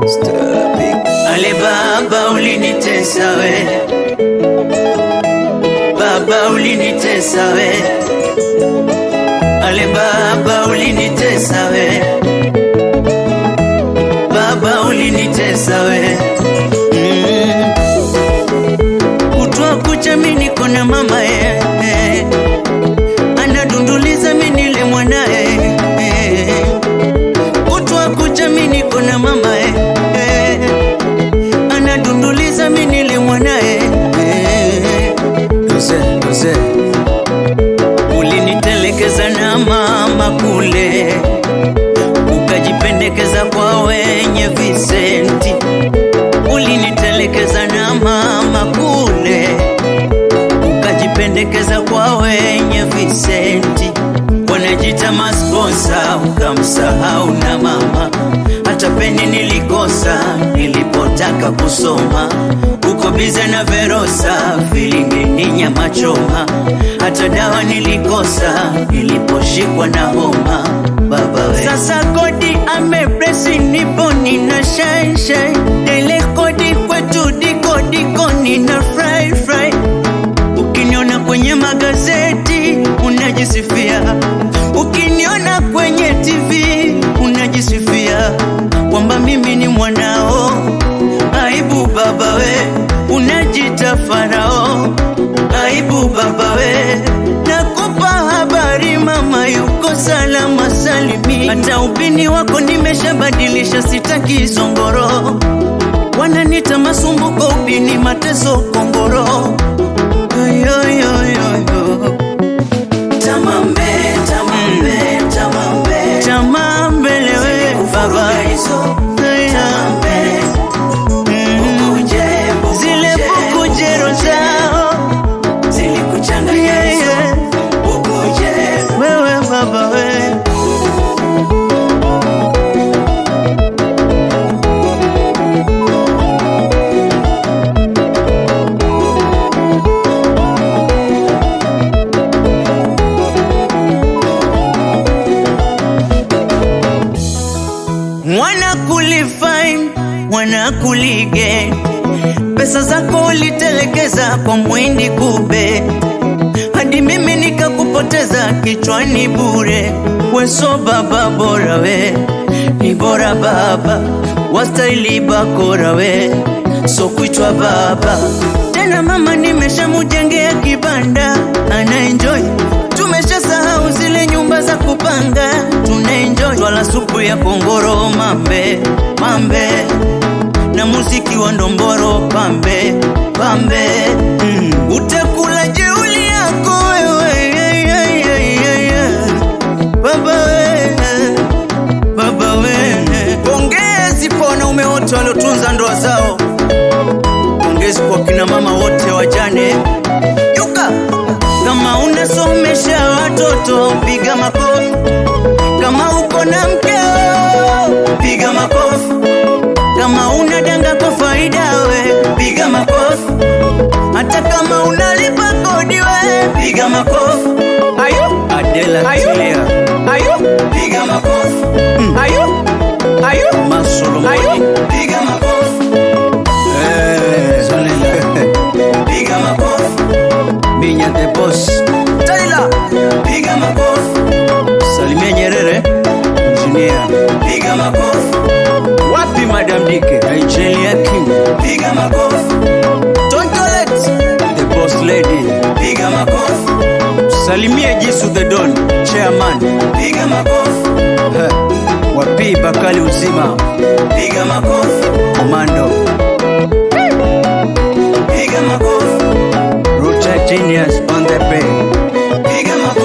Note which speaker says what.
Speaker 1: Ale baba ulinitesa we, baba ulinitesa we, ale baba ulinitesa we, baba ulinitesa we mm. Kutwa kucha mimi niko na mama ye eh. Anadunduliza mimi nile mwanae eh. Kutwa kucha mimi niko na mama ye eh. Anadunduliza mimi nile mwanae eh. Mzee, mzee ulinitelekeza na mama kule, ukajipendekeza kwa wenye visenti. Ulinitelekeza na mama kule, ukajipendekeza kwa wenye visenti. Wanajita masponsa, ukamsahau na mama. Hata peni nilikosa nilipotaka kusoma, uko bize na Verosa, filimbi nyama choma. Hata dawa nilikosa niliposhikwa na homa. Baba we. Sasa kodi amepresi, nipo nina shine shine, ile kodi kwetu diko diko, nina fry fry Ukiniona kwenye magazeti unajisifia, ukiniona kwenye TV unajisifia kwamba mimi ni mwanao. Aibu baba we, unajita farao. Aibu baba we, nakupa habari mama yuko salama salimi. Hata upini wako nimeshabadilisha, sitaki zongoro. Wananita masumbuko, upini mateso, kongoro Yo, yo, yo, yo. Tamambe, tamambe, tamambe. Tamambe lewe baba. Mm. Zile bukujero zao Yeah, yeah. Wewe baba we mwana kulifine mwana kulige pesa zako ulitelekeza kwa mwindi kube hadi mimi nikakupoteza kichwani bure weso baba bora we ni bora baba wastaili bakora we so kuitwa baba tena mama nimeshamujengea kibanda ana enjoy tumeshasahau zile nyumba za kupanga tuna enjoy twala supu ya kongoro mambe mambe na muziki wa ndomboro pambe pambe mm. utakula jeuli yako wewe yeah, yeah, yeah, yeah, yeah. baba we baba we pongezi kwa wanaume wote waliotunza ndoa zao pongezi kwa kina mama wote wajane yuka kama unasomesha watoto piga makofi kama uko na mkeo piga makofi kama unadanga kwa faida we piga makofi hata kama unalipa kodi we piga makofi ayo Adela ayo ayo piga makofi mm. ayo ayo Masolo ayo piga makofi eh piga makofi Minya the boss Taylor piga makofi Salimia Nyerere engineer piga makofi wapi Madam Dike Angelia King piga makofi Tontolet the boss lady piga makofi Salimia Jisu the Don chairman piga makofi wapi Bakali uzima piga makofi Komando piga makofi Ruta Genius on the bay piga makofi